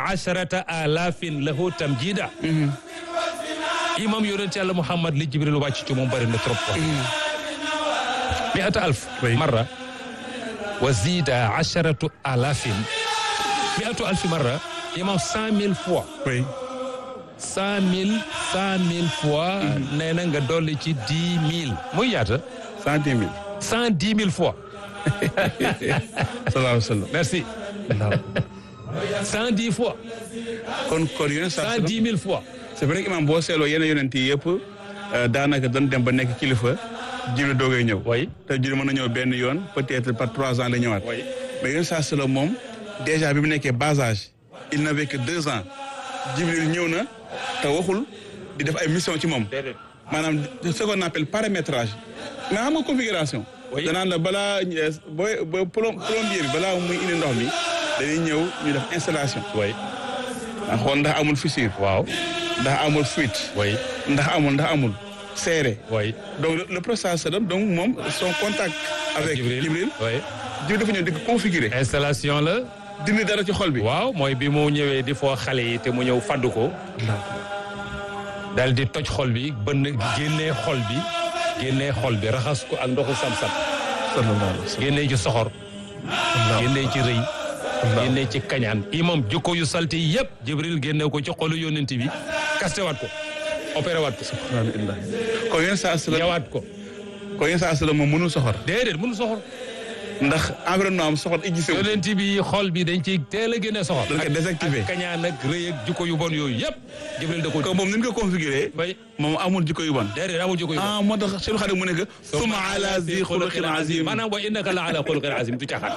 asharata alafin lahu tamjida imam yonent yàlla Muhammad li Jibril wàcc ci moom bëri na trop quoi miata alf marra wa zida asharatu alafin miatu alfi marra imam cent mille fois oui cent mille cent mille fois nee na nga dolli ci dix mille muy yaata cent dix mille cent dix mille fois sallallahu alayhi wa sallam merci cent dix fois kon kon yonent saa cent dix mille fois c'est vrai que imam boo seetloo yenn yonent yi yëpp daanaka dañ dem ba nekk kilifa jibril doogay ñëw oui te jibril mën na ñëw benn yoon peut-être par trois ans la ñëwaat oui mais yonent saa sallam moom déjà bi mu nekkee bas âge il n'avait que deux ans jibril ñëw na te waxul di def ay mission ci moom déedéet maanaam ce qu'on appelle paramétrage mais xam nga configuration Oui. danaan la balaa booy ba plom- plombier bi balaa muy indi ndox mi dañuy ñëw ñu def installation oui ndax xool ndax amul fissure waaw ndax amul fuite oui ndax amul ndax amul serré oui donc le, le processus donc moom son contact avec Jibril Jibril oui Jibril dafa ñëw di ko configurer installation la dindi dara ci xol bi waaw mooy bi mu ñëwee di foo xale yi te mu ñëw faddu ko dal di toj xol bi bënn génnee xol bi génnee xol bi raxas ko ak ndoxu sam-sam sallallahu alayhi wa sallam génnee ci soxor génnee ci rëy génnee ci kañaan imam jikko yu salte yi yëpp jibril génne ko ci xolu yónnent bi kaste waat ko opéré waat ko subhanallah kon yéen saa sallam ñëwaat ko kon yéen saa sallam moom mënul soxor déedéet mënu soxor ndax environnement am soxor existé wu yónnent bi xol bi dañ ci teel a génne soxor dañ ko désactivé ak kañaan ak rëy ak jikko yu bon yooyu yëpp jibril da ko ko moom ni ñu ko configuré bay moom amul jikko yu bon déedéet amul jikko yu bon ah moo tax Cheikh Khadim mu ne que summa ala zi xuluqin azim maanaam wa innaka la ala xuluqin azim du caxaat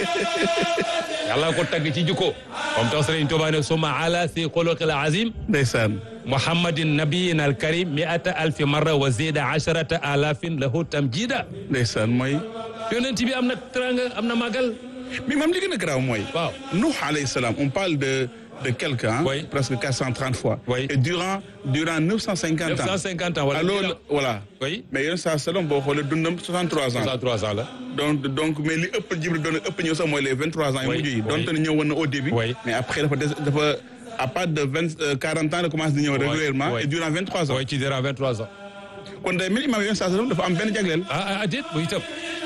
yàlla ko tagg ci jikko comme tax Sëriñ Tuubaa ne summa ala zi xuluqin azim ndeysaan muhammadin nabiyin alkarim miata alfi marra wa zida asharata alafin lahu tamjida ndeysaan mooy yonent bi am na teranga am na màggal mais mam li gën a garaaw mooy waaw Nuh alayhi salam on parle de de quelqu'un Oui. presque 430 fois Oui. et durant durant 950 ans 950 ans wala alors voilà oui mais yéen saa sallam boo xoolee dundam 63 ans 63 ans la donc donc mais li ëpp Jibril doon ëpp ñëw sax mooy les 23 ans yu Oui, mujj yi oui. donte ne ñëwoon na au début Oui. mais après dafa des dafa à partir de 20 euh, 40 ans la commencé di ñëw régulièrement oui. et durant 23 ans oui ci dira 23 ans kon day mel imam yéen saa sallam dafa am benn jagleel ah ah déet bu itam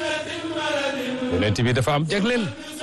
yonent bi dafa am jagleel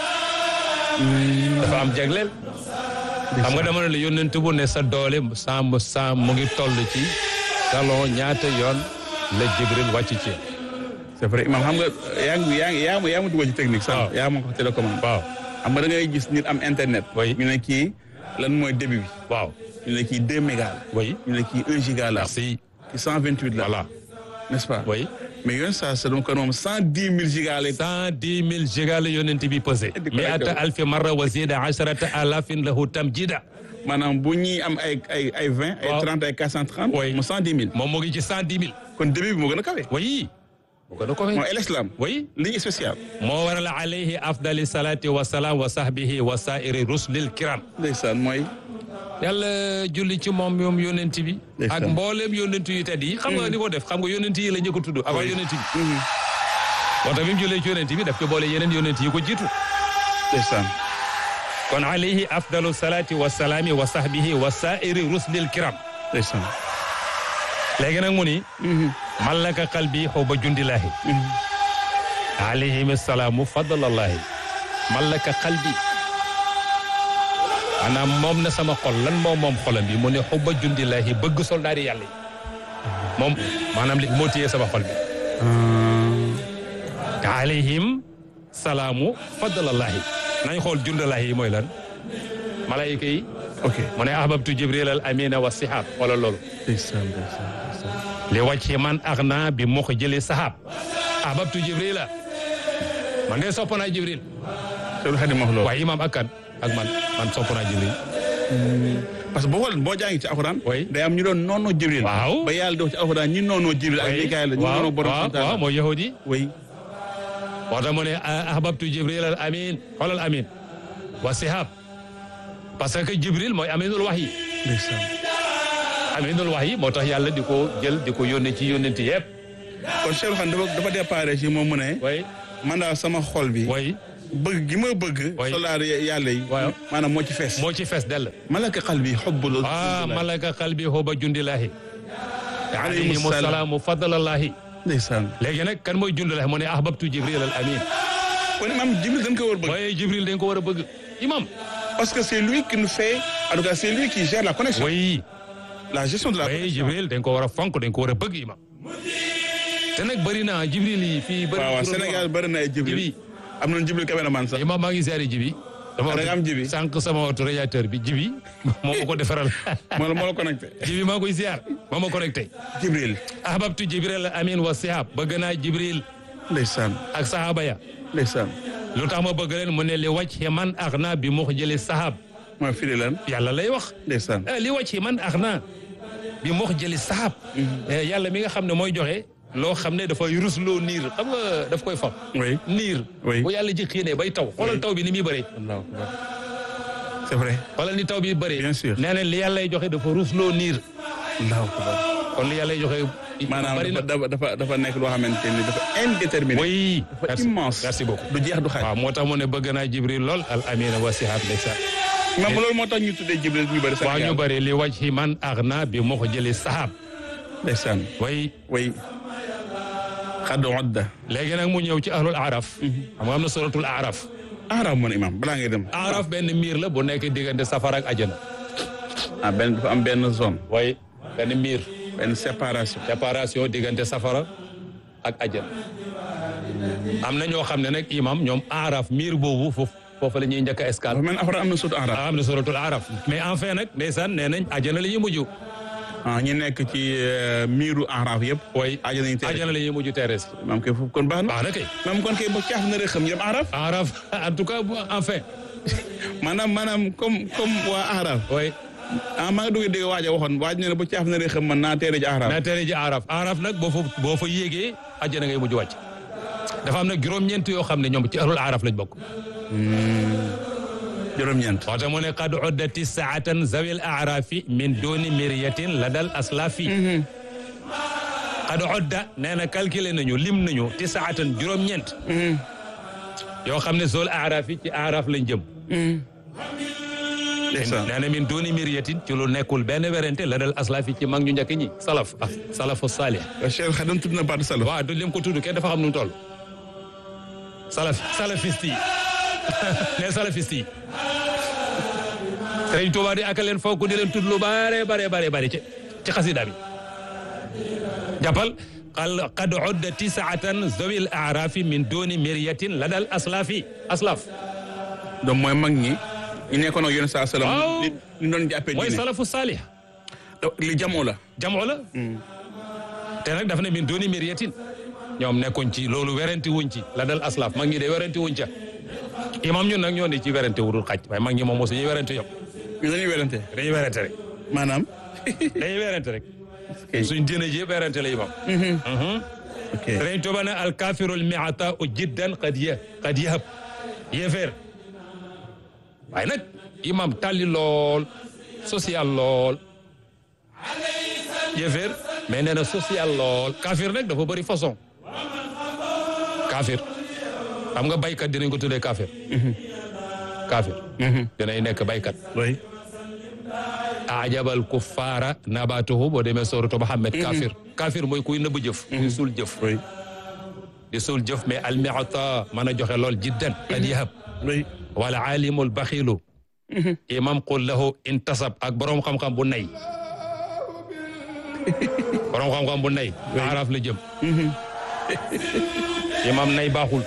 dafa am jagleel xam nga dama ne la yonent bu ne sa doole sa sa mu ngi toll ci salon ñaata yoon la Jibril wàcc ci c'est vrai imam xam nga yaa ngi yaa ngi yaa ma yaa ma dugal ci technique sax Waaw. yaa ma ko télécommande waaw xam nga da ngay gis nit am internet Oui. ñu ne kii lan mooy début bi waaw ñu ne kii 2 mégas la oui ñu ne kii 1 giga la merci kii 128 la voilà n'est-ce pas oui mais yoon saa sallam kon moom 110 000 gigas lay cent dix mille giga la yonent bi pesé Di ko miata lekkal. alfi marra wa zida asharata alafin lahu tamjida maanaam bu ñuy am ay ay ay 20 ay Waaw. 30 ay 430 Oui. mu 110 000 moom mu ngi ci cent dix mille kon début bi moo gën a kawe oui bu ko da ko mooy l'islam oui ligne spéciale moo waral alayhi afdali salati wa salaam wa sahbihi wa sairi rusulil kiram ndeysaan mooy yàlla julli ci moom moom yonent bi Ndeysaan. ak mbooleem yonent yu tedd yi xam nga ni ko def xam nga yonent yi la njëkk a tudd avant Oui. yonent bi moo tax bi mu jullee ci yonent bi daf ci boole yeneen yonent yi ko jiitu ndeysaan kon alayhi afdalu salati wa salaami wa sahbihi wa sairi rusulil kiram ndeysaan léegi nag mu ni mallaka qalbi xubba jundillahi alayhim salaamu fadlallahi mallaka qalbi maanaam moom na sama xol lan moom moom xolam bi mu ne xubba jundillahi bëgg soldaari yàlla yi moom maanaam li moo téye sama xol bi alayhim salaamu fadlallahi nañ xool jundillahi yi mooy lan malayika yi ok mu ne ahbabtu jibril al amina wa sihab wala loolu ndeysaan ndeysaan ndeysaan li wàcce man ak naa bi moo ko jëlee sahab ahbabtu jibrila man de sopp naa jibril Seydou Khadim wax loolu waaye imam ak kan ak man man sopp naa jibril parce que boo xool boo jàngi ci alxuraan Oui. day am ñu doon noonoo Jibril Waaw. ba yàlla di wax ci alxuraan ñi noonoo Jibril ak Mikaayil la ñu waaw noonoo borom waaw subhaanahu wa waaw taala. mooy yahudi oui moo tax mu ne ahbabtu jibril al amin xoolal amin wa sihab parce que jibril mooy aminul wahyi ndeysaan aminul wahyi moo tax yàlla di ko jël di ko yónnee ci yónnenti yëpp kon Cheikh Khadim dafa dafa déparé ci moom mu ne way man daal sama xol bi way bëgg gi ma bëgg Oui. soldaar yàlla yi Waaw. maanaam moo ci fees moo ci fees dell malaka qalbi hubbul ah malaka qalbi huba jundillahi alayhimu alayhimu salaam salaamu fadlallahi ndeysaan léegi nag kan mooy jundillahi mu ne ahbabtu jibril al amin kon imam Jibril dañ ko war bëgg waaye jibril dañ ko war a bëgg imam parce que c'est lui qui nous fait en tout cas c'est lui qui gère la connexion way la gestion de la waaye connexion jibril dañ ko war a fonk dañ ko war a bëgg imam te nag bëri na jibril yi fii bëri waaw waaw na Sénégal bëri na ay Jibril Jibi. am nañu Jibril caméraman sax imam maa ngi ziare jibi dama da nga am jibi sànq sama auto radiateur bi jibi moo ma ko defaral moo la moo la connecté jibi maa koy ziar moo ma connecté Jibril ahbabtu jibril al amin wa sihab bëgg naa jibril ndeysaan ak sahaba ya ndeysaan lu tax ma bëgg leen mu ne li wàcc man ax naa bi mu jëli sahab mooy firi lan yàlla lay wax ndeysaan eh, li wàcc man ax naa bi mu jëli sahab Eh, yàlla mi nga xam ne mooy joxe loo xam ne dafay rusloo niir xam nga daf koy fam oui niir Oui. bu yàlla ji xiinee bay taw xoolal taw bi ni muy bëree allahu akbar c'est vrai xoolal ni taw bi bëree Bien sûr. nee na li yàlla lay joxe dafa rusloo niir allahu akbar kon li yàlla lay joxe maanaam bari na dafa dafa dafa nekk loo xamante ni dafa indéterminé oui dafa merci immense merci beaucoup du jeex du xaaj waaw moo tax mu ne bëgg naa jibril lool al amina wa sihab ndeysaan même loolu moo tax ñu tuddee Jibril ñu bëri waaw ñu Sénégal bëri li wàcc man ax naa bi mu jëli sahab ndeysaan way way xadd odda léegi nag mu ñëw ci ahlul araf xam nga am na suratul araf aaraam moon imam balaa ngay dem araf benn miir la bu nekk diggante safara ak ajana ah benn dafa am benn zone way benn miir benn séparation séparation diggante safara ak ajana am na ñoo xam ne nag imam ñoom araf miir boobu foofu foofu la ñuy njëkk a escale dafa mel ni après am na suutu aaraam am na suratul araf mais enfin nag ndeysaan nee nañ ajana la ñuy mujj ah ñi nekk ci euh, miiru aaraaf yëpp way ajana ñu tere ajana la ñuy mujj teres maam kay foofu kon baax na baax na kay maam kon kay ba caaf na rek xam yëm aaraaf araf en tout cas enfin maanaam maanaam comme comme waa aaraaf way ah maa ngi dugg dégg waaj a waxoon waaj ne ne ba caaf na rek xam man naa teere ji aaraaf na tere ji araf araf nag boo fa boo fa yéegee ajjana ngay mujj wàcc dafa am nag juróom-ñeent yoo xam ne ñoom ci ahlul araf lañ bokk juróom-ñeent moo tax mu ne qad uddati saatan zawil arafi min duni miryatin la dal aslafi qad udda nee na calculé nañu lim nañu ti saatan juróom-ñeent yoo xam ne zol araf yi ci araf lañ jëm ndeysaan nee na min duni miryatin ci lu nekkul benn werante la dal aslafi ci mag ñu njëkk ñi salaf ah salafu salih Cheikh Xadim tudd na baatu salaf waaw du lim ko tudd kenn dafa xam nu mu toll salaf salafiste yi ne salafiste yi Sëriñ Tuubaa di ak leen fokk di leen tudd lu bare bare bare bare ci ci xasida bi jàppal qal qad udda tisaatan zawil arafi min duni miryatin la dal aslafi aslaf donc mooy mag ñi ñu nekkoon ak yéen saa salaam Waaw. li ñu doon jàppee mooy diine salafu salih li jamoo la jamoo la te nag daf ne min duni miryatin ñoom nekkuñ ci loolu werante wuñ ci la dal aslaf mag ñi de werante wuñ ca imam ñun nag ñoo ne ci werante wurul xaj waaye mag ñi moom mosu ñuy werante yëpp ñu dañuy werante dañuy werante rek maanaam dañuy werante rek suñ diine ji yëpp werante la imam ok Sëriñ Tuuba ne al kafirul miata u jiddan qad ya qad yahab yéeféer waaye nag imam tàlli lool social lool yéeféer mais nee na social lool kafir nag dafa bëri façon kafir xam nga baykat dinañ ko tuddee kafir kafir dinay nekk baykat oui ajabal kuffaara nabatuhu boo demee sooratu Muhammad kafir kafir mooy kuy nëbb jëf kuy suul jëf oui di suul jëf mais almiata mën a joxe lool jiddan qad yahab oui wala alimul baxilu imam qul lahu intasab ak borom xam-xam bu nay borom xam-xam bu nay araf la jëm imam nay baaxul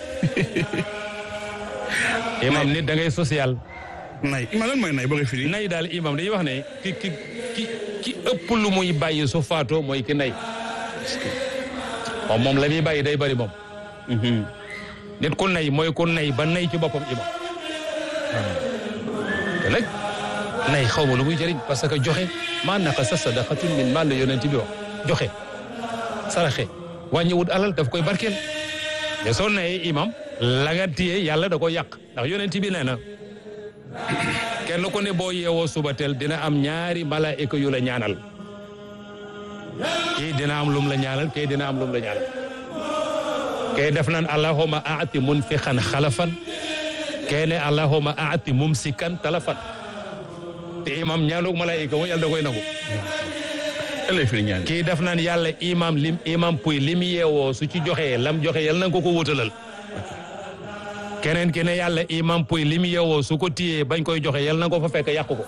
imam nit da ngay social nay ima lan mooy nay boo koy firi nay daal imam dañuy wax ne ki ki ki ki ëpp lu muy bàyyi su faatoo mooy ki nay moom moom la muy bàyyi day bari moom nit ku nay mooy ku nay ba nay ci boppam imam te nag nay xaw ma lu muy jëriñ parce que joxe maa naka sa sadaqatun min maal la yonent bi wax joxe saraxe wàññiwut alal daf koy barkeel te soo nayee imam la nga téye yàlla da ko yàq ndax yonent bi nee na kenn ku ne boo yeewoo suba teel dina am ñaari malaayika yu la ñaanal kii dina am lum la ñaanal kii dina am lum la ñaanal kii def nan allahumma aati munfiqan xalafan kene allahuma aati mumsikan talafan te imam ñaanuk malaayika moom yàlla da koy nangu ëllëg fi ñaan kii def naan yàlla imam lim imam puy lim yeewoo su ci joxee lam joxe yàlla na nga ko ko wutalal keneen ki ne yàlla imam puy lim yeewoo su ko téyee bañ koy joxe yàlla na nga ko fa fekk yàq ko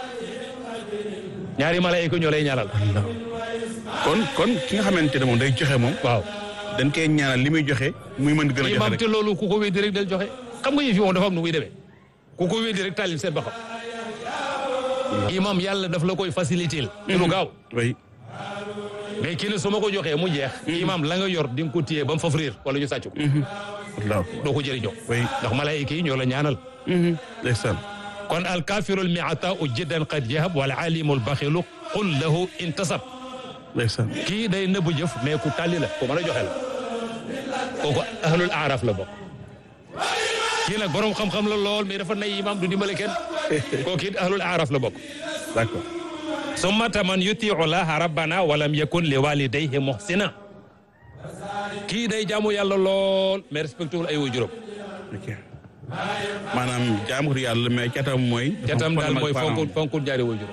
ñaari malaayika ñoo lay ñaanal kon kon ki nga xamante ne moom day joxe moom waaw dañ koy ñaanal li muy joxe muy mën di gën a joxe imam rek te loolu ku ko weddi rek del joxe xam nga yëf yi moom dafa am nu muy demee ku ko weddi rek tàllil seen ba xam imam yàlla daf la koy faciliter ci lu gaaw oui mais kii ne su ma ko joxee mu jeex imam la nga yor di nga ko téye ba mu faf riir wala ñu sàcc ko wallaahu doo ko jëriñoo oui ndax malaayika yi ñoo la ñaanal ndeysaan kon alkafiru almiata u jiddan qad jahab wal alimu albaxilu qul lahu intasab ndeysaan kii day nëbbu jëf mais ku tàlli la ku mën a joxe la kooku ahlul aaraf la bokk kii nag borom xam-xam la lool mais dafa nay imam du dimbale kenn kooku it ahlul aaraf la bokk d'accord summa taman yutiu laha rabbana walam yakun li walidayhi muhsina kii day jaamu yàlla lool mais respecté wul ay waajuram ok maanaam jaamu yàlla mais catam mooy. catam daal mooy parent. fonkul fonkul ñaari waajuram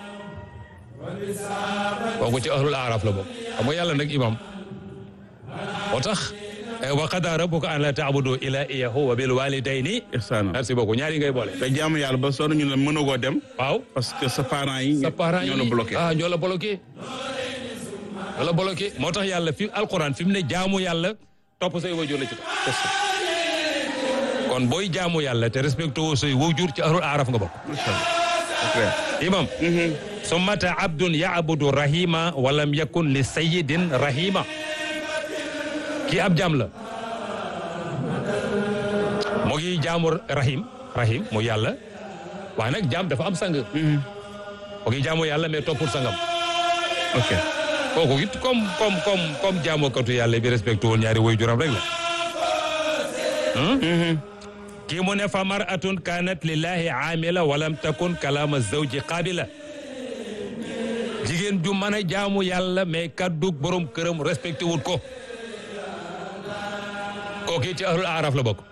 kooku ci ahlul aaraf la bokk xam nga yàlla nag imam moo tax wa qada rabbuka an la taabudu ila iyahu wa bil walidayni ihsaana merci beaucoup ñaari ngay boole te jaamu yàlla ba sonn ñu la mënagoo dem. waaw parce que sa parents yi. sa parents yi ñoo la bloqué. ah ñoo la bloqué ñoo la bloqué moo tax yàlla fi alquran fi mu ne jaamu yàlla topp say waajur la ci topp kon booy jaamu yàlla te respecté woo say waajur ci ahlul aaraf nga bokk macha allah c'est clair. imam summata abdun yaabudu rahima walam yakun li sayidin rahima kii ab jaam la mu ngi jaamu rahim rahim mu yàlla waaye nag jaam dafa am sang mu ngi jaamu yàlla mais toppul sangam ok kooku it comme comme comme comme jaamukatu yàlla bi respecté woon ñaari woy juram rek la kii mu ne fa maratun kanat lillahi amila walam takun kalama zawji qabila jigéen ju mën a jaamu yàlla mais kaddu borom këram respecté wut ko kooku ci ahlul araf la bokk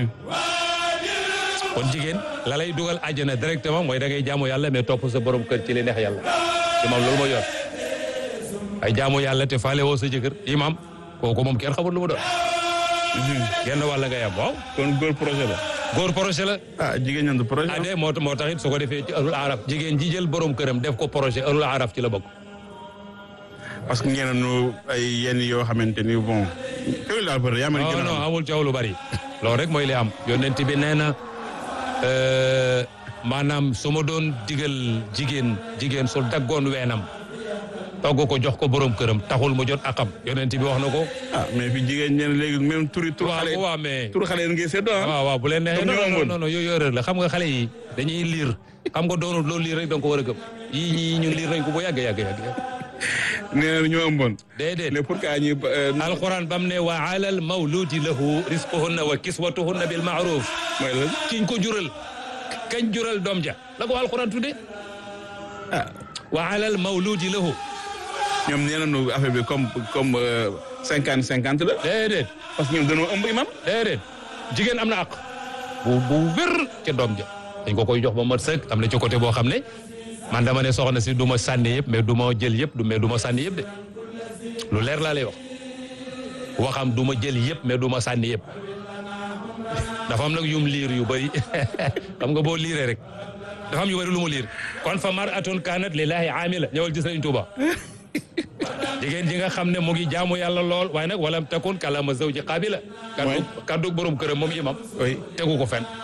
kon jigéen la lay dugal àjjana directement mooy da ngay jaamu yàlla mais topp sa borom kër ci li neex yàlla imam loolu mooy yor ay jaamu yàlla te faale woo sa jëkkër imam kooku moom kenn xamul lu mu doon genn wàll nga yam waaw kon góor projet la. góor projet la ah jigéen ñan du projet. ade moo moo tax it su ko defee ci ahlul araf jigéen ji jël borom këram def ko projet ahlul araf ci la bokk parce que ñeneen ñu ay yenn yoo xamante ni bon. kër daal bëri yaa ma non gën a non xam. amul coow lu bari loolu rek mooy li am yonent bi nee na euh, maanaam su ma doon digal jigéen jigéen su daggoon weenam togg ko jox ko borom këram taxul mu jot akam yonent bi wax na ko ah mais fi jigéen ñeneen léegi même turi tur waaw xale waaw mais tur xale yi ngay seddoo ah. waaw waaw bu leen neexee Comme non ñoo non amoon. non non yooyu erreur la xam nga xale yi dañuy liir xam nga doonul loolu liir rek da nga ko war a gëm yii ñii ñun liir nañ ko bu yàgg yàgg yàgg nee na ñoo ëmboon. déedéet mais pour que ñu. alquran bam ne wa alal mawludi lahu risquhunna wa kiswatuhunna bil ma'ruf mooy lan. kiñ ko jural kañ jural doom ja la ko alquran tudde ah wa alal mawludi lahu ñoom nee nañu affaire bi comme comme cinquante cinquante la. déedéet parce que ñoom dañoo ëmb imam. déedéet jigéen am na àq bu bu wér ca doom ja dañ ko koy jox ba mat sëkk am na ci côté boo xam ne man dama ne soxna si du ma sànni yëpp mais du ma jël yëpp du mais du ma sànni yëpp de lu leer laa lay wax waxam du ma jël yëpp mais du ma sànni yëpp dafa am nag yum liir yu bëri xam nga boo liiree rek dafa am yu bëri lu mu liir kon fa mar atun kanat lillahi amila ñëwal ci Sëriñ Tuuba jigéen ji nga xam ne mu ngi jaamu yàlla lool waaye nag walam takun kalama zawji qabila kaddu kaddu borom këram moom imam oui tegu ko fen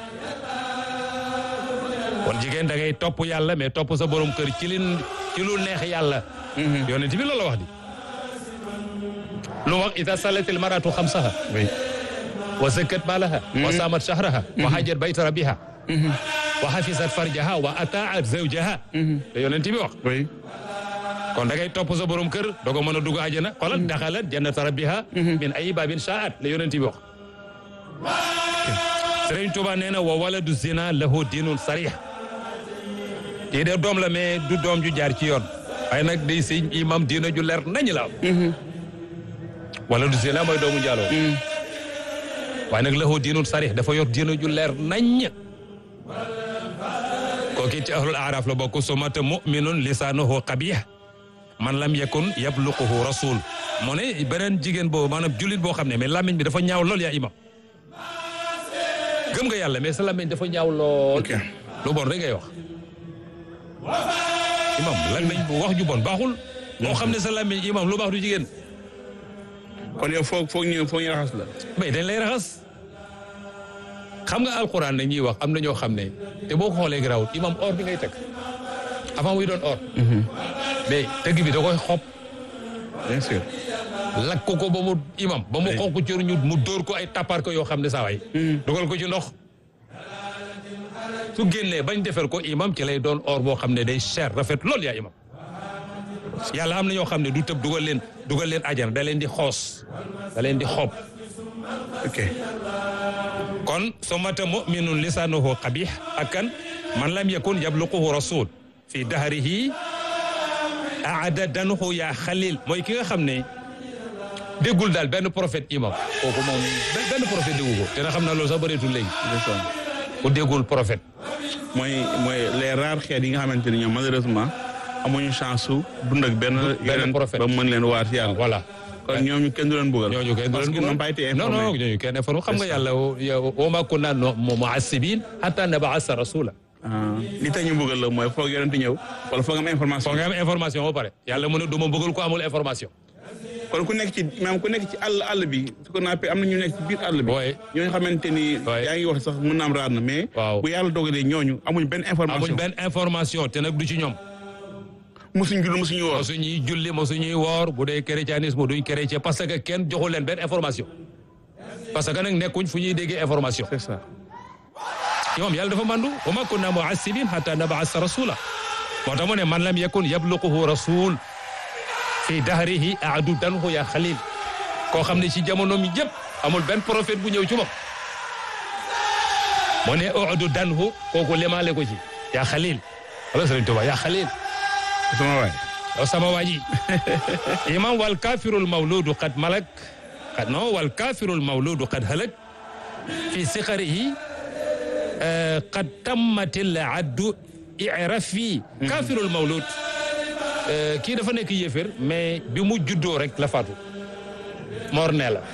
kon jigéen da ngay topp yàlla mais topp sa borom kër ci li ci lu neex yàlla yonent bi loolu la wax di lu mu wax ida salatil maratu xamsaha oui. wa zakkat malaha wa samat shahraha wa hajjat bayta rabbiha wa hafizat farjaha wa ataat zawjaha te yonent bi wax oui. kon da ngay topp sa borom kër dogo mën a dugg àjjana xoolal daxalat jannata rabbiha min ayi babin shaat la yonent bi wax Sëriñ Tuuba nee na wa waladu zina lahu diinun sarih kii de doom la mais du doom ju jaar ci yoon waaye nag day sëñ imam diina ju leer nañ la am waladu zina mooy doomu njaaloo waaye nag lahu diinun sarih dafa yor diina ju leer nañ kooki ci ahlul araf la bokk sumata muminun lisaanuhu qabih man lam yakun yabluquhu rasul mu ne beneen jigéen boobu maanaam jullit boo xam ne mais làmmiñ bi dafa ñaaw lool yaa imam gëm nga yàlla mais sa làmmiñ dafa ñaaw lool ok lu bon rek ngay wax imam làmmiñ bu wax ju bon baaxul moo xam ne sa làmmiñ imam lu baax du jigéen kon yow foog foog ñu foog ñu raxas la. mais dañ lay raxas xam nga alxuraan la ñuy wax am na ñoo xam ne te boo ko xoolee garaawut imam or bi ngay teg avant muy doon or mais tëgg bi da koy xob bien sûr. lakk ko ba mu imam ba mu xonq cër ñu mu dóor ko ay tapar ko yoo xam ne saa waay dugal ko ci ndox su génnee bañ defar ko imam ci lay doon or boo xam ne day cher rafet lool yaa imam yàlla am na ñoo xam ne du tëb dugal leen dugal leen ajana da leen di xoos da leen di xob ok kon somata muminun lisanuhu qabih ak kan man lam yakun yabluquhu rasul fi dahrihi aada danuhu yaa xalil mooy ki nga xam ne déggul daal benn prophète imam kooku moom benn benn prophète déggu ko te na xam na loolu sax bëreetul léegi ndeysaan. ku déggul prophète mooy mooy les rares xeet yi nga xamante ni ñoom malheureusement amuñu chance su dund ak benn. yeneen prophète. ba mën leen waar ci yàlla. voilà kon ñooñu kenn du leen bëggal. ñooñu kenn du parce leen que bëggal. n'ont pas été non non informés. ñooñu kenn informé xam nga yàlla wa ma kunna mu'assibin hatta nab'asa rasula ah li tax ñu bëggal la mooy foog yonent ñëw wala foog am information. foog nga am information ba pare yàlla mu ne du ma bëggal ko amul information kon ku nekk ci maanaam ku nekk ci àll àll bi su ko nappee am na ñu nekk ci biir àll bi. Ouais. ñooñu xamante ni. Ouais. yaa ngi wax sax mën naa am raar na mais. Waaw. bu yàlla dogalee ñooñu amuñ benn information. amuñ benn information te nag du ci ñoom musuñ jull musuñu woor. mosuñuy julli mosuñuy woor bu dee chrétianisme duñ chrétien parce que kenn joxu leen benn information parce que nag nekkuñ fu ñuy déggee information c'est ça. imam yàlla dafa mandu wa ma kunna mu'assibin hatta nab'asa rasula moo tax mu ne man lam yakun yabluquhu rasul fi dahrihi aadu danhu ya xalil koo xam ne ci jamono mi yëpp amul benn prophète bu ñëw ci moom mu ne aadu danhu kooku lemaale ko ci ya xalil wala Sëriñ Tuubaa ya xalil sama waay. o sama waaji imam wal kafirul mawludu qad malak qad non wal kafirul mawludu qad halak fi siqarihi eh, qad tammatil addu i'rafi kafirul mawlud eh, kii dafa nekk yéefér mais bi mu juddoo rek la faatu mor ne la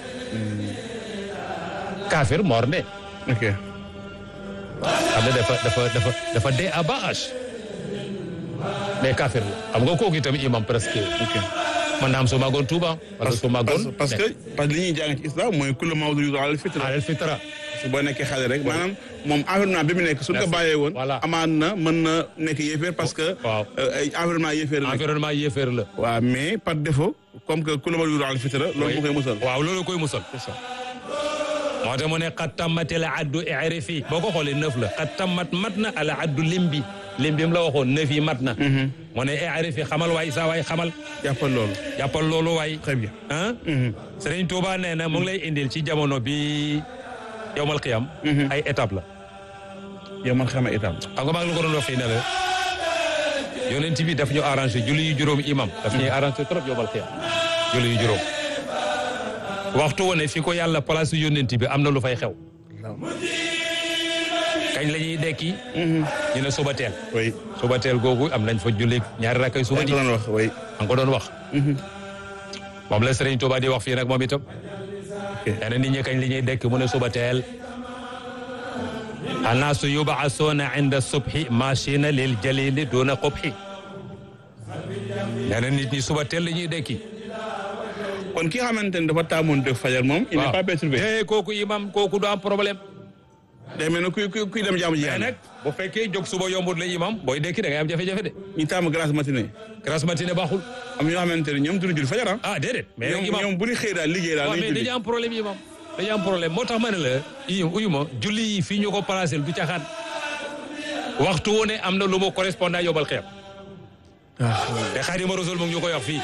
kafir mor ne ok. xam ne dafa dafa dafa dafa dee à bas âge mais kafir la xam nga kooku itam imam presque ok. man naam su magoon Touba wala su magoon parce que parce que li ñuy jàng ci islam mooy kullu mawludin ala fitra alal fitra su boo nekkee xale rek maanaam moom environnement bi mu nekk suñ ko Merci. bàyyee woon Voilà. amaan na mën na nekk yéeféer parce que Waaw. euh, ay environnement yéeféer la nekk environnement yéeféer la waaw mais par défaut comme que kullu mawludin ala fitra loolu moo koy musal waaw loolu koy musal c'est ça moo tax mu ne xat tammati la addu irifi boo ko xoolee neuf la xat tammat mat na ala addu limbi limbi mu la waxoon neuf yi mat na mu ne irifi xamal waay saa waay xamal jàppal loolu jàppal loolu waay très bien ah Sëriñ Tuuba nee na mu ngi lay indil ci jamono bi yowmal qiyam ay étape la yow man xama itam xam nga maa ngi la ko doon wax fii ne la yonent bi daf ñu arrangé julli yu juróom imam daf ñuy arrangé trop yowmal qiyam julli yu juróom waxtu wane fi ko yàlla place yonent bi am na lu fay xew kañ la ñuy dekki ñu ne suba teel oui suba teel googu am nañ fa julli ñaari rakkay suba dañ di ko doon wax oui an ko doon wax moom la Sëriñ Tuuba di wax fii nag moom itam nee na nit ñi kañ li ñuy dekki mu ne suba teel annaasu yubaasuuna inda subhi machina lil jalili duna qubhi nee na nit ñi suba teel la ñuy dekki kon ki nga xamante ne dafa taamoon def fajar moom il n'est pas perturbé te kooku imam kooku du am problème day mel ne kuy kuy kuy dem jaamu ji mais yàlla nag bu fekkee jóg suba yombut la imam booy dekki da ngay am jafe-jafe de ñu taamu grâce matinée grasse matinée baaxul am ñoo xamante ne ñoom duñu jul fajar ah ah déedéet mais nag ñoom imam ñoom bu ñu xëy daal liggéey daal waaw lañu mais julli dañu am problème yi moom dañu am problème moo tax ma ne la uyu uyu ma julli yi fii ñu ko placé du caxaan waxtu wu ne am na lu mu correspondant yóbbal xeeb te Xaadimu Rasuul mu ngi ñu koy wax fii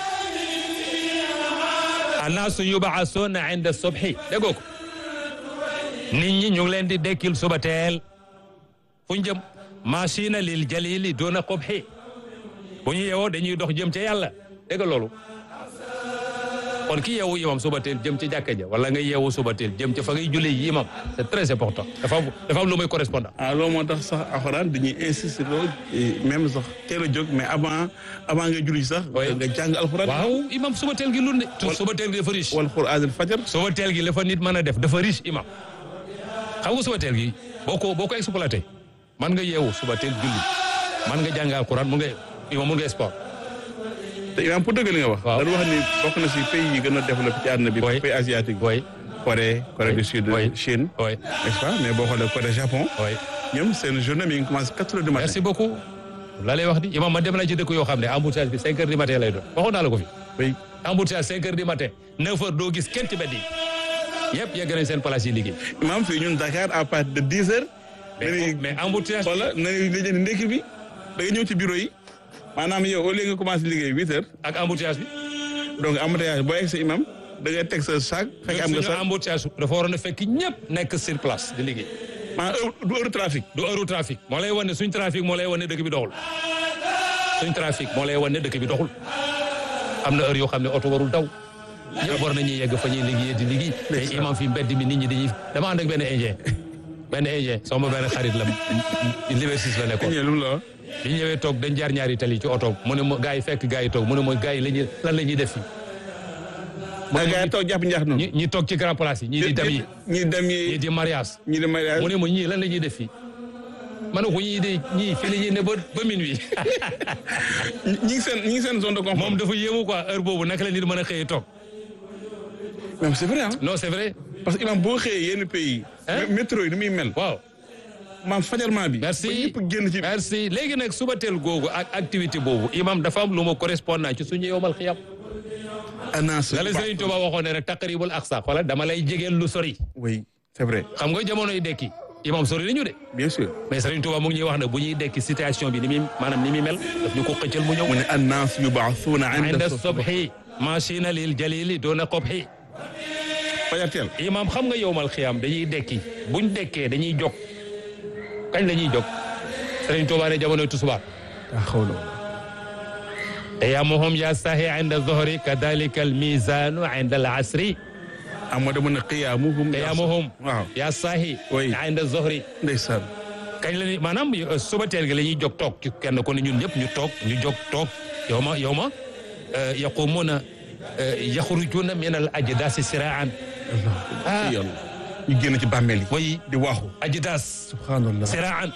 annaasu yubaasuuna inda subhi déggoo ko nit ñi ñu ngi leen di dekkil suba teel fu ñu jëm machina lil jalili doona qubhi bu ñu yeewoo dañuy dox jëm ca yàlla dégg nga loolu kon ki yeewu imam suba teel jëm ci jàkka ja wala nga yeewu suba teel jëm ci fa ngay julli yi imam c'est très important dafa am dafa am lu muy correspondant ah loolu moo tax sax alxuraan dañuy insister loolu même sax teel a jóg mais avant avant nga julli sax. Oui. nga jàng alxuraan. waaw imam suba teel gi lu ne suba teel gi dafa riche wal qur'aanil fajar. suba teel gi la fa nit mën a def dafa riche imam xam nga suba teel gi boo ko boo ko exploité man nga yeewu suba teel julli man nga jàng alquran mun nga imam mun nga sport te imaam pour dëgg li nga wax. Waaw. dañu wax ni bokk na si pays yi gën a développé ci àdduna bi. Oui. pays asiatique bi. oui Corée Corée du Sud. Oui. Chine. oui n'est-ce pas mais boo xoolee Corée Japon. oui ñoom seen journée mi ngi commencé quatre heures du matin. merci beaucoup la lay wax di imam ma dem na ci dëkk yoo xam ne embouteillage bi cinq heures du matin lay doon waxoon naa la ko fi oui. embouteillage cinq heures du matin neuf heures doo gis kenn ci mbedd yi yëpp yegg nañ seen place yi liggéey imaam fii ñun Dakar à partir de dix heures. mais mais embouteillage wala na nga jënd ndekki bi da nga ñëw ci bureau yi maanaam yow au lieu nga commencé liggéey huit heures ak embouteillage bi donc embouteillage boo egg sa imam da ngay teg sa sac fekk am nga suñu sac embouteillage dafa waroon a fekk ñëpp nekk sur place di liggéey maanaam heure du heure trafic du heure trafic moo lay wan ne suñ trafic moo lay wan ne dëkk bi doxul suñ trafic moo lay wan ne dëkk bi doxul am na heure yoo xam ne oto warul daw ñëpp war nañuy yegg fa ñuy liggéey di liggéey mais imam fi mbedd mi nit ñi dañuy dama ànd ak benn indien benn indien sama benn xarit la Liberté la nekkoon ñee lu mu la wax bi ñu ñëwee toog dañ jaar ñaari tali ci oto mu ne ma gars yi fekk gars yi toog mu ne ma gars yi la ñuy lan la ñuy def fii da gaa yi toog jàpp njaax noonu ñi ñi toog ci grand place yi ñii di dem yi ñi dem ñii yi di mariage ñi di mariage mu ne ma ñii lan la ñuy def fii ma ne ko ñii de ñii fii la ñuy ne ba ba minuit ñi ngi seen ñi ngi seen zone de confort moom dafa yéemu quoi heure boobu naka la nit mën a xëyee toog même c'est vrai ah non c'est vrai parce que imam boo xëyee yenn pays Hein? métro yi ni muy mel waaw maam fajarment bi merci ba ñëpp génn ci merci léegi nag suba teel googu ak activité boobu imam dafa am lu ma correspondant ci suñu yowmal xiyam annonce la la Sëriñ Tuuba waxoon ne rek taqribul aqsa xoolal dama lay jegeel lu sori oui c'est vrai xam nga jamonoy dekki imam sori nañu de bien sûr mais Sëriñ Tuuba mu ngi ñuy wax ne bu ñuy dekki situation bi ni muy maanaam ni muy mel daf ñu ko xëccal mu ñëw mu ne annaas yubaasuuna inda inda subhi machina lil jalili doona qobhi fajar teel imam xam nga yowmal xiyam dañuy dekki buñ dekkee dañuy jog kañ la ñuy jog Sëriñ Tuuba ne jamonoy tusubaar ah xawla qiyamuhum ya sahi inda zohri kadalika al mizanu inda al asri ah moo demoon ne qiyaamuhum qiyamuhum waaw ya sahi Oui. inda zohri ndeysaan kañ la ni maanaam euh, suba teel gi la ñuy jóg toog ci kenn ku ne ñun ñëpp ñu toog ñu jóg toog yow ma yow ma euh, yaqumuna euh, yaxrujuna min al ajdasi siraan ah yàlla ñu génn ci bàmmeel yi way di waaxu ajdas subhanallah siraan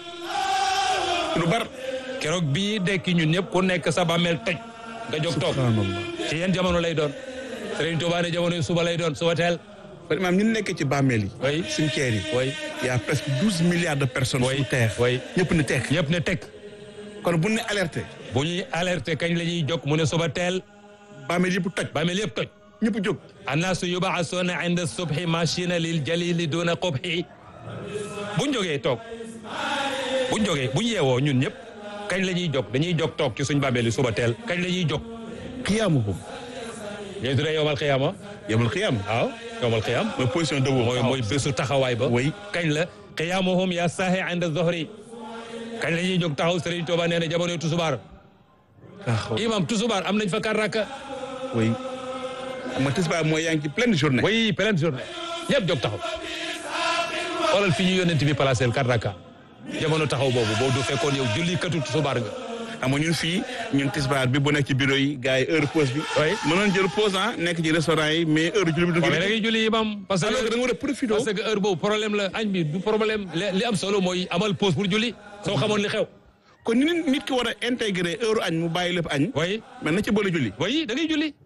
lu bar keroog bi ñuy dekki ñun ñëpp ku nekk sa bàmmeel toj nga jóg toog subhanallah ci yenn jamono lay doon Sëriñ Tuubaa ne jamono yi suba lay doon suba teel kon imaam ñu nekkee ci bàmmeel yi Oui. cimetière yi way y a presque douze milliards de personnes Oui. sous terre Oui. ñëpp ne tekk ñëpp ne teg kon bu ne alerté bu ñuy alerté kañ la ñuy jóg mu ne suba teel bàmmeel yëpp toj bàmmeel yëpp toj ñëpp jóg annaasu yubaasuuna inda subhi machina lil jalili duna qubhi buñ jógee toog buñ jógee buñ yeewoo ñun ñëpp kañ la ñuy jóg dañuy jóg toog ci suñ bàmmeel yi suba teel kañ la ñuy jóg qiyaamuhum ñooy tuddee yowmal xiyaama yawmal qiyaam waaw yowmal xiyaam mooy position de mooy mooy bésu taxawaay ba Oui. kañ la qiyaamuhum ya saahi inda zohri kañ la ñuy jóg taxaw Sëriñ Tuuba nee na jamono tusubaar ah xaw imam tusubaar am nañ fa kar rakka oui ma tisbaar mooy yaa ngi ci pleine journée oui pleine journée ñëpp jóg taxaw xoolal fi ñu yónnent bi placé kar rakka jamono taxaw boobu boo du fekkoon yow julli katu tusubaar nga xam nga ñun fii ñun tisbaar bi bu nekk ci bureau yi gars yi heure pause bi Oui. mënoon jël pause ah nekk ci restaurant yi mais heure julli bi du waaw mais da ngay julli imam parce alors que da que nga war a profité parce que heure boobu problème la añ bi du problème li li am solo mooy amal pause pour julli soo xamoon li xew kon ni nit ki war a intégré heure añ mu bàyyi lépp añ way mais na ci boole julli way da ngay julli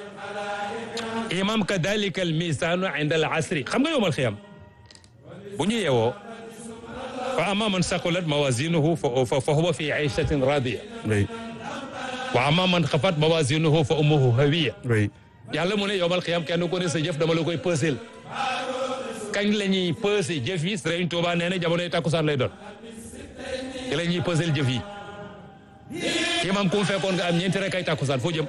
imam kadalika al misanu inda al asri xam nga yowmal xiyam bu ñu yeewoo fa amma man saqulat mawazinuhu fa fa huwa fi ayshatin radiya oui wa amma man xafat mawazinuhu fa ummuhu hawiya oui yàlla mu ne yowmal xiyam kenn ku ne sa jëf dama la koy pëseel kañ la ñuy pëse jëf yi Sëriñ Tuuba nee na jamonoy takkusaan lay doon ci la ñuy pëseel jëf yi imam ku mu fekkoon nga am ñeenti rek ay takkusaan foo jëm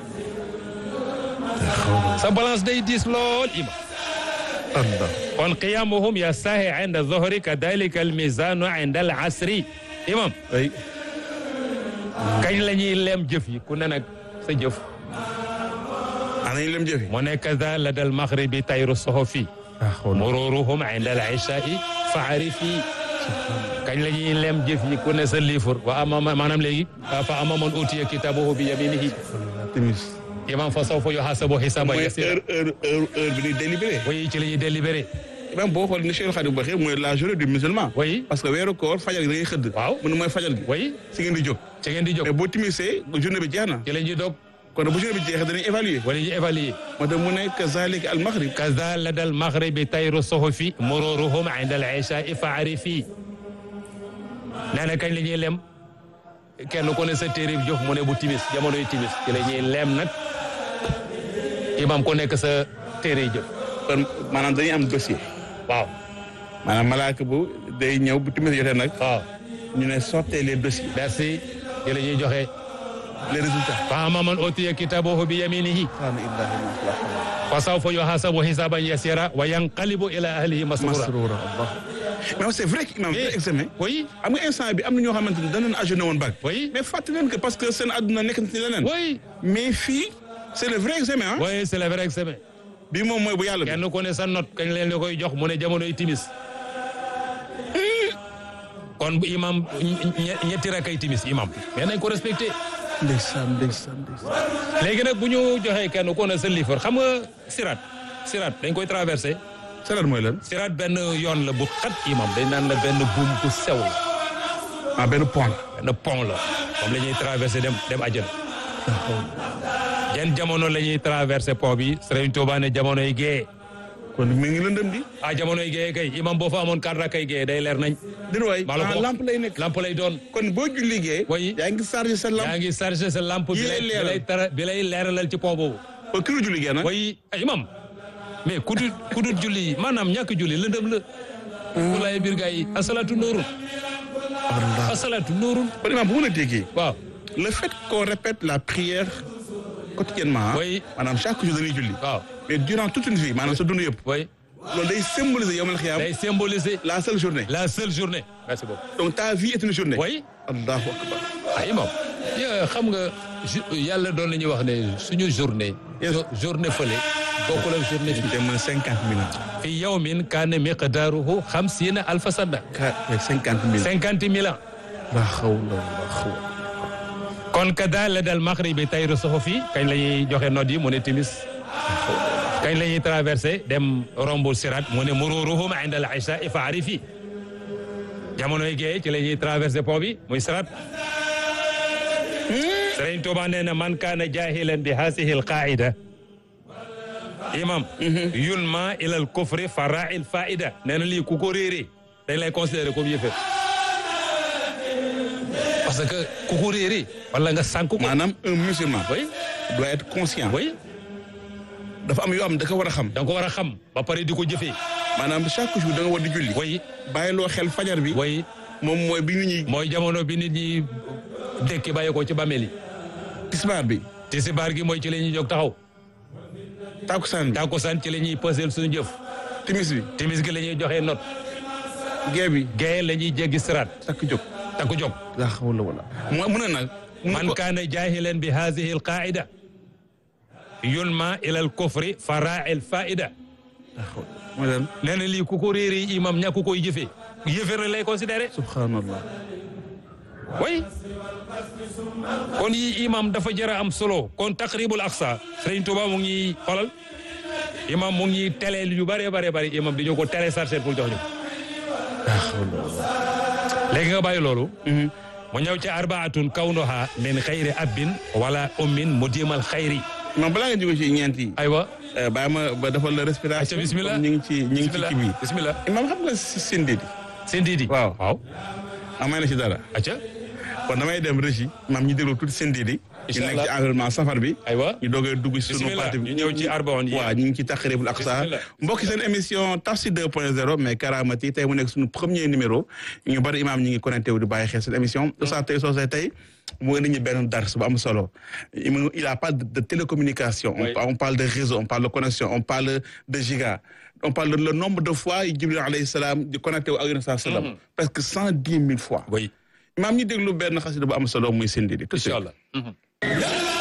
sa balance day diis lool imam Allah kon qiyamuhum ya sahi inda zohri kadalika al mizanu inda al asri imam oui kañ la ñuy lem jëf yi ku ne nag sa jëf dañuy lem jëfi mu ne kaza la dal maghribi tayru sohofi mururuhum inda al ishai faarifi kañ la ñuy lem jëf yi ku ne sa liifur wa amama maanaam léegi fa ama man utiya kitabahu bi yaminihi timis imam fa sawfa yuhasabu hisaban mooy yasira heure heure heure heure bi ñuy délibéré oui ci la ñuy délibéré même boo xool ni Cheikh Khadim waxee mooy la journée du musulman oui parce que weeru koor fajal gi da ngay xëdd Waaw. mu ne mooy fajal gi oui si ngeen di jóg ci ngeen di jóg mais boo timisee journée bi jeex na ci la ñuy dog kon bu journée bi jeexee danañ évaluer wala ñu évaluer moo tax mu ne kazalika al maghrib kaza la dal maghribi tayru sohofi mururuhum inda al ishai faarifi nee na kañ la ñuy lem kenn ku ne sa téere bi jox mu ne bu timis jamonoy timis ci la ñuy lem nag imam ku nekk sa téere yi jëf kon maanaam dañuy am dossier waaw maanaam malaaka bu day ñëw bu timis jotee nag waaw ñu ne sortez les dossiers merci ci la ñuy joxe les résultats fa amma man utiya kitabahu bi yaminihi subhaana illahi ma xalaqa fa sawfa yuhasabu hisaban yasira wa yanqalibu ila ahlihi masrura masrura allah mais c'est vrai que imam vrai examen oui am nga instant bi am na ñoo xamante ni danañ ajourné woon bac oui mais fàttali leen que parce que seen àdduna nekk na ci leneen oui mais fii c'est le vrai examen ah oui c'est le vrai examen bii moom mooy bu yàlla bi kenn ku ne sa note kañ leen la koy jox mu ne jamonoy timis kon bu imam ñe- ñetti rakay timis imam mais nañ ko respecté ndeysaan ndeysaan ndeysaan léegi nag bu ñu joxee kenn ku ne sa liifar xam nga sirat sirat dañ koy traversé salaat mooy lan sirat benn yoon la bu xat imam dañ naan la benn buum bu sew la ah benn pont la benn pont la moom la ñuy traversé dem dem àjjana yan jamono la ñuy traversé pont bi Sëriñ Tuubaa ne jamonoy gée kon mi ngi lëndëm di ah jamonoy gée kay imam boo fa amoon quatre rakay gée day leer nañ dina waay maa la ko ah wax. lampe lay nekk lampe lay doon kon boo julli gee Oui. yaa ngi chargé sa lampe yaa ngi chargé sa lampe bi Yi lay lay bi leeral. lay tara bi lay leeralal ci pont boobu ba kii la julli gee nag way ay imam mais ku dul ku dul julli maanaam ñàkk julli lëndëm la walaay biir gaa yi asalaatu nóorun Allah asalaatu nóorun kon imam bu mën a déggee waaw le fait qu'on répète la prière quotidiennement ah Oui. maanaam chaque jour dañuy julli waaw mais durant toute une vie maanaam sa dund yëpp way loolu day symboliser yawmal xiyaam day symboliser la seule journée la seule journée merci beaucoup donc ta vie est une journée way allahu akbar ay imam ya xam nga ju- yàlla doon la ñuy wax ne suñu journée jo- journée fële bokkul ak journée fii te mën cinquante mille ans fi yawmin kaana miqdaaruhu xamsiina alfa sanna ka cinquante mille cinquante mille ans la hawla wala quwwata kon kada la dal maghribi tayru soxofi kañ la ñuy joxe note yi mu ne timis kañ la ñuy traversé dem rombu sirat mu ne mururuhum inda al isha fa arifi jamonoy gee ci la ñuy traversé pont bi muy sirat Sëriñ Tuuba nee na man kaana jahilan bi hasihi al qaida imam yulma ila al kufri fara'i al faida nee na lii ku ko réeree dañ lay considéré comme yëfe parce que ku ko réeree wala nga sànk ko maanaam un musulman oui doit être conscient oui dafa am yoo xam da ko war a xam da nga ko war a xam ba pare di ko jëfee maanaam chaque jour da nga war di julli oui bàyyiloo xel fajar bi oui moom mooy bi nit ñi mooy jamono bi nit ñi dekki bàyyi ko ci bàmmeel yi tisbaar bi tisbaar gi mooy ci la ñuy jóg taxaw takusaan bi takkusaan ci la ñuy pëseel suñu jëf timis bi timis gi la ñuy joxe note gee bi gaye la ñuy jéggi siraat takk jóg takku jóg la hawla wala mu mun a nag mun man kaana jahilan bi hadihi al qaida yulma ila al kufri fara al faida mooy lan nee na lii ku ko réeree imam ñàkk koy jëfee yëfër la lay considéré subhanallah oui kon yi imam dafa jëra am solo kon taqribul aqsa Sëriñ Tuuba mu ngi ñuy xolal imam mu ngi teleel yu bëree bare bëri imam di ñu ko télécharger pour jox ñu la hawla wala léegi nga bàyyi loolu mu ñëw ci arbaatun kawnuha min xayri abbin wala ummin mu diimal xayri non balaa nga jóge ci ñeent yi aywa bàyyi ma ba defal la respiration ayca bismillah comme ñu ngi ci ñu ngi ci kii bi bismillah imam xam nga si sindi di seen diidi waaw waaw amay na ci dara acca kon damay dem régie maam ñu déglu tuuti sindi di ñu Incha nekk ci Allah. environnement safar bi aywa ñu doogee dugg ci sunu bismillah parti bi ñu ñëw ci arbaon yi waaw ñu ngi ci taqribul aqsa Bismillah. mbokki seen émission tafsir 2.0 mais karamati tey mu nekk suñu premier numéro ñu bari imam ñi ngi connecté wu di bàyyi xel seen émission Oustaz tey soosey tey mu indi ñu benn dars bu am solo il il a pas de, de télécommunication Oui. on, on parle de réseau on parle de connexion on parle de giga on parle de le nombre de fois yi Jibril alayhi salaam di connecté wu ak yonent saa salaam presque cent dix mille fois oui imam ñu déglu benn xasida bu am solo muy sindi di tout de suite. incha allah